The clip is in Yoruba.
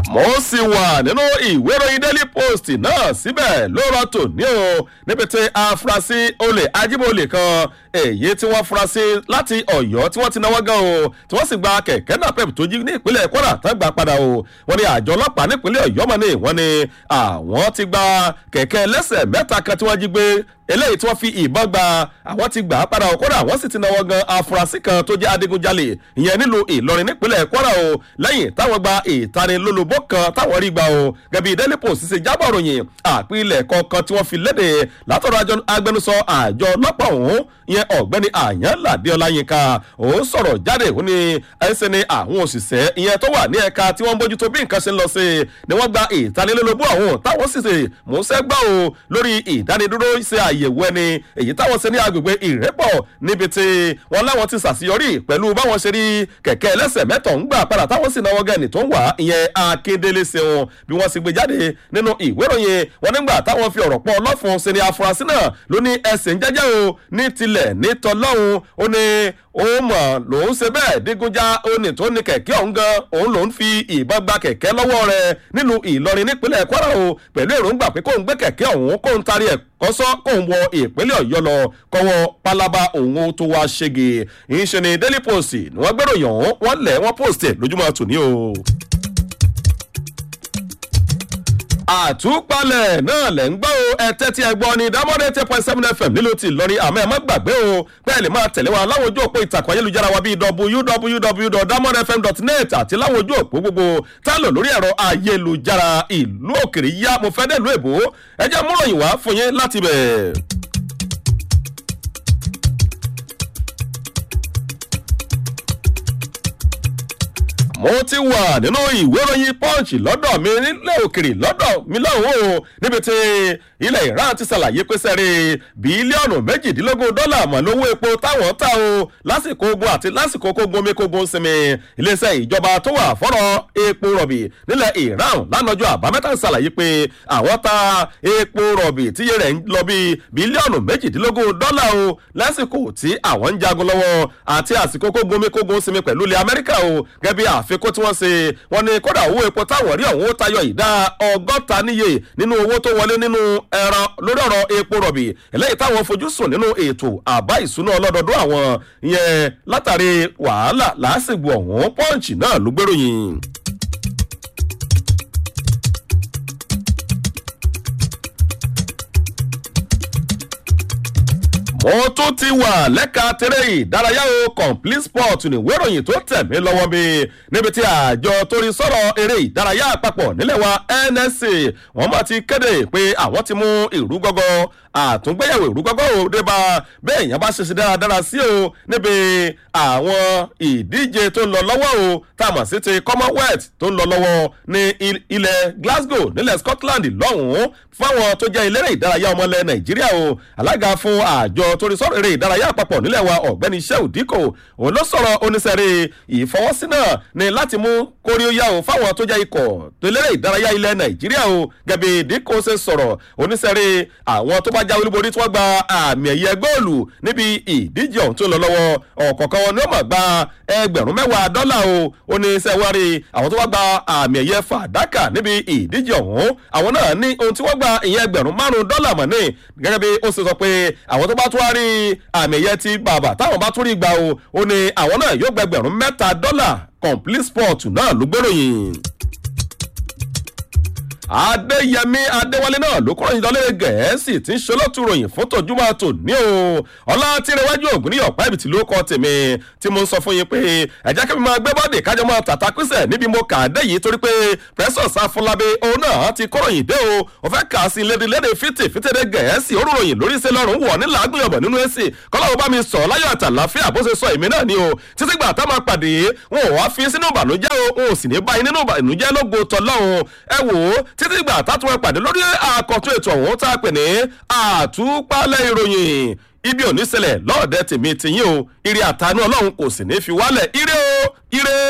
mo sì wà nínú ìwé ìròyìn daily post náà síbẹ̀ ló rọ tòní o níbi tí afurasí olè ajíbólè kan èyí tí wọ́n fura sí láti ọ̀yọ́ tí wọ́n ti náwó gan o tí wọ́n sì gba kẹ̀kẹ́ náà pep tó jí ní ìpínlẹ̀ kwara tán gbà padà o wọ́n ní àjọ ọlọ́pàá nípínlẹ̀ ọ̀yọ́ mọ̀ ní wọ́n ní àwọn ti gba kẹ̀kẹ́ lẹ́sẹ̀ mẹ́ta kan tí wọ́n jí gbé eléyìí tí wọ́n fi ìbọn gba àwọn ti gbà á padà o kódà wọ́n sì ti náwó gan afurasí kan tó jẹ́ adigunjalè ìyẹn nílùú ìlọrin nípínlẹ̀ kwara o lẹ́yìn táwọn gba ìtanilólobó kan táwọn rí gbà o gẹ̀bí daily post ṣe jábọ̀ ròyìn àpilẹ̀ kọ̀ọ̀kan tí wọ́n fi léde látọ̀rọ̀ agbẹnusọ àjọ ọlọ́pàá ọ̀hún ìyẹn ọ̀gbẹ́ni àyànládé ọláyínká òun sọ̀rọ̀ jáde òun ni ẹsẹ̀ ni àwọn òṣìṣẹ́ ìyẹn tó wà ní ẹ̀ka tí wọ́n ń bójútó bí nǹkan ṣe ń lọ sí i ni wọ́n gba ìtanilólobó àwọn táwọn sì ṣe mọ̀ọ́sẹ́ gbà o lórí ìdánidúró ṣe àyẹ̀wò ẹni èyí táwọn ṣe ní agbègbè ìrẹ́pọ̀ níbi tí wọ́n láwọn ti ṣàṣeyọrí pẹ̀lú báwọn ṣe rí kẹ̀kẹ́ ẹlẹ́sẹ̀ mẹ́tọ̀ ń gbà padà táwọn sì náwó gẹ̀ẹ́nì tó ń wà ìyẹn akíndélé ṣeun bí wọ́n sì gbé jáde nínú ìwé ìròyìn wọn nígbà táwọn fi ọ̀rọ̀ pọ̀ ọlọ́fun ṣe ni afurasí náà ló ní ẹsẹ̀ ń jẹ́jẹ́ o ní tilẹ̀ ní tọ́lọ́hún ó ní òun mọ̀ lòun ṣe bẹ́ẹ̀ dígúnjá òní tó ní kẹ̀kẹ́ ọ̀hún gan òun lòun fi ìbọn gba kẹ̀kẹ́ lọ́wọ́ rẹ̀ nílùú ìlọrin nípínlẹ̀ kwara o pẹ̀lú èròǹgbà pé kóun gbé kẹ̀kẹ́ ọ̀hún kóun tarí ẹ̀ kọ́sọ́ kóun wọ ìpínlẹ̀ ọ̀yọ́ lọ kọ́wọ́ pálábá òun tó wá ṣége ìṣe ni daily post ni wọ́n gbèròyìn ọ̀hún wọ́n lẹ̀ wọ́n post ẹ̀ lójúmọ́ tòní o àtúpalẹ̀ náà lẹ̀ ń gbọ́ o ẹ tẹ́tí ẹ gbọ́ ni dámọ́dé ten point seven fm nílò tí lọ́rin àmọ́ ẹ má gbàgbé o bẹ́ẹ̀ lè máa tẹ̀lé wa láwọn ojú òpó ìtàkùn ayélujára wa bíi www.damodfm.net àti láwọn ojú òpó gbogbo tá a lò lórí ẹ̀rọ ayélujára ìlú òkèrè yá mo fẹ́ dẹ́lu èbó ẹ jẹ́ múròyìn wá fún yín láti bẹ̀. mo ti wà nínú ìwé ìròyìn punch lọ́dọ̀ mi nílẹ̀ òkèrè lọ́dọ̀ mi lọ́hùn o níbi tí ilẹ̀ iran ti ṣàlàyé pé sẹ́rí bílíọ̀nù méjìdínlógún dọ́là mọ̀ lówó epo táwọn ta o lásìkò ogun àti lásìkò kógun omi kógun sinmi iléeṣẹ́ ìjọba tó wà fọ́rọ̀ epo rọ̀bì nílẹ̀ iran lánàjọ́ àbámẹ́ta ṣàlàyé pé àwọn ta epo rọ̀bì tíye rẹ̀ ń lọ bí bílíọ̀nù méjìdínlógún dọ́là o lásìkò tí àwọn ń jagun lọ́wọ́ àti àsìkò kógun omi kógun sinmi pẹ̀lú ilẹ̀ amẹ́ríkà o gẹ́gẹ́ bí àfikún tí wọ́n ṣe wọ́n ní kódà owó epo táwọn rí ọ̀hún ó tayọ ìdá ọgọ́ta níye nínú owó tó wọlé nínú ẹran lórí ọ̀rọ̀ epo rọ̀bì eléyìí táwọn fojú sùn nínú ètò àbá ìsúná ọlọ́dọọdún àwọn yẹn látàrí wàhálà lásìgbò ọ̀hún pọ́ǹchì náà ló gbèròyìn. mo tún ti wà lẹ́ka tẹ́rẹ́ ìdárayá o complete sport ní wéròyìn tó tẹ̀ mí lọ́wọ́ mi níbi tí àjọ torí sọ̀rọ̀ eré ìdárayá àpapọ̀ nílẹ̀ wa nsc wọ́n máa ti kéde pé àwọn ti mú ìrú gọ́gọ́ àtúngbéyàwó ìrú gọ́gọ́ ò dé bá bẹ́ẹ̀ yẹn bá ṣe ṣe dáradára sí o níbi àwọn ìdíje tó ń lọ lọ́wọ́ o tá a mọ̀ sí ti commonwealth tó ń lọ lọ́wọ́ ní ilẹ̀ glasgow nílẹ̀ scotland lọ́hùn-ún fáwọn tó jẹ́ eléré ìdárayá ọmọlẹ̀ nàìjíríà o alága fún àjọ torí sọ̀rọ̀ eré ìdárayá àpapọ̀ nílẹ̀ wa ọ̀gbẹ́ni sheu dikko òun ló sọ̀rọ̀ oníṣẹ́rẹ́ ìfọwọ́sí náà ni láti mú kóríóyá o fáwọn tó jẹ́ ikọ̀ tó eléré ìdárayá ilẹ̀ nàìjíríà o gẹ̀bí dikko ṣe sọ̀rọ̀ oníṣẹ́rẹ́ àwọn tó bá já olúborí tí wọ́n gba àmì ẹ̀yẹ góòlù níbi ìdíje ọ̀hún tó lọ lọ́wọ́ ọ̀kọ̀ọ̀kan wọn ni ó mọ̀ gba ẹgbẹ̀rún mẹ́wàá dọ́là o ó ní sẹ́wárí àwọn tó wá gba àmì ẹ̀yẹ fàdákà níbi ìdíje ọ̀hún àwọn náà ní ohun tí wọ́n gba ìyẹn ẹgbẹ̀rún márùn-ún dọ́là mọ̀ ní gẹ́gẹ́ bí ó ṣe sọ pé àwọn tó bá tún wá rí àmì ẹ̀yẹ ti bàbà táwọn bá tún rí gbà o ó ní àwọn náà yóò gba ẹgbẹ̀rún mẹ́ta dọ́là complete sport náà ló gbèròyìn adéyẹmí adéwálé náà ló kọ́ ìjọ lé gẹ̀ẹ́sì tí ń ṣe lọ́tún ròyìn fún tòjúmọ́ tò ní o ọlá tí rẹwájú ògùn ní ọ̀pá ìbìtì ló kọ́ tèmi tí mo ń sọ fún yín pé ẹ̀jẹ̀ kí mi máa gbé bọ́ọ̀dì kájọ máa tàtà pínsẹ̀ níbi mo kà á dé yìí torí pé pẹ́sọ̀s afúnlábé òun náà ti kọ́ ròyìn dé o ò fẹ́ kà á sí lédè lédè fìtì fìtìdé gẹ̀ẹ́sì ó ròyìn lórí iṣẹ́ lọ́rùn wọ̀ ní làágùnyọ̀bọ̀ nínú èsì kọ́láwó bá mi sọ láyọ̀ àtàláfíà bó ṣe sọ èmi náà ni o títí gbà tá máa pàdé wọn ò wá fi sínú ìbànújẹ́ o wọn ò sì ní báyìí nínú ìbànújẹ́ lógo tọ́lọ́run ẹ wò ó títí gbà tátún ẹ pàdé lórí àkọ́tún ètò ọ̀hún tá a pè ní àtúpalẹ̀ ìròyìn ibi ò ní ṣẹlẹ̀ lọ́ọ̀dẹ tèmi tìyín o ire àtànú ọlọ́run kò sì ní fi wálẹ̀ ire o ire.